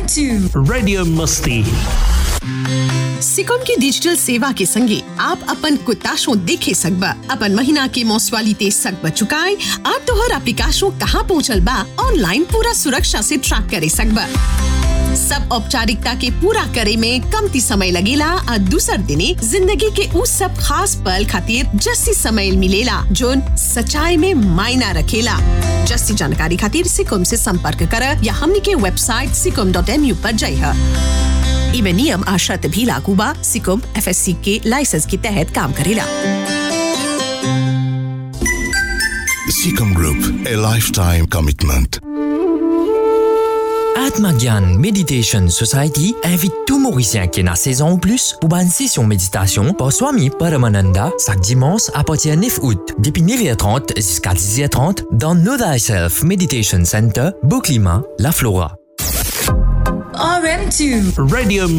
RM2 Radio Musti. सिकॉम की digital सेवा के संगे आप अपन कुताशो देखे सकबा अपन महीना के मोसवालिते सकबा चुकाए और तोहर एप्लीकेशनो कहाँ पहुँचल बा ऑनलाइन पूरा सुरक्षा से ट्रैक करे सकबा सब औपचारिकता के पूरा करे में कमती समय लगेला और दूसर दिने जिंदगी के उस सब खास पल खातिर जस्सी समय मिलेला जोन सच्चाई में मायना रखेला जस्सी जानकारी खातिर सिकम से संपर्क कर या हमनी के वेबसाइट सिकम डॉट एम यू पर जाइए इमे नियम आ शर्त भी लागू बा सिकम एफएससी के लाइसेंस के तहत काम करेला Seacom Group, a lifetime commitment. Atmagyan Meditation Society invite tout Mauricien qui est dans saison ou plus pour une session méditation par Swami Paramananda chaque dimanche à partir du 9 août, depuis 9h30 jusqu'à 10h30 dans Know Thyself Meditation Center, Beauclima, La Flora. RM2 Radio